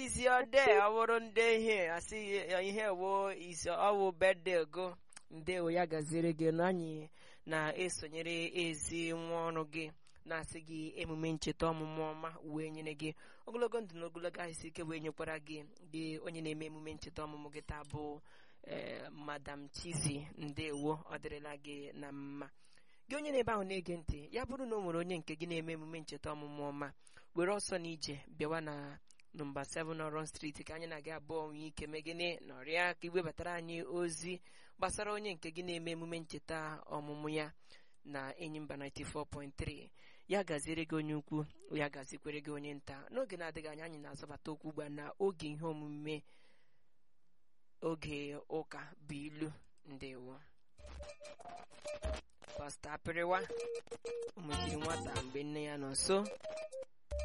izi ode ọ bụrụ ndị ihe asị ihe wo isi ọwụ bede go ndewo ya gaziere gị na anyị na-esonyere ezi nwa ọrụ gị na-asị gị emume ncheta ọmụmụ ọma wee nyere gị ogologo ndụ na ogologo ahịsị ike wee nyekwara gị gị onye na-eme emume ncheta ọmụmụ gị taa bụ ee madam chizi ndewo ọ dịrịla gị na mma gị onye na-ebe ahụ na-ege ntị ya bụrụ na o nwere onye nke gị na-eme emume ncheta ọmụmụ ọma were ọsọ na ije bịawa na nọmba 7 ọrọn street ka anyị na-aga abụọ nwee ike megịnị nọrịa ka iwebatara anyị ozi gbasara onye nke gị na-eme emume ncheta ọmụmụ ya na enyimba 94.3 ya gaziere gị onye ukwu ya gazikwere gị onye nta n'oge na-adịghị anya anyị na-azọbata okwu ugbu a na oge ihe omume oge ụka bụ ilu ndewo pasta apịrịwa ụmụchiri nwata mgbe nne ya nọ nso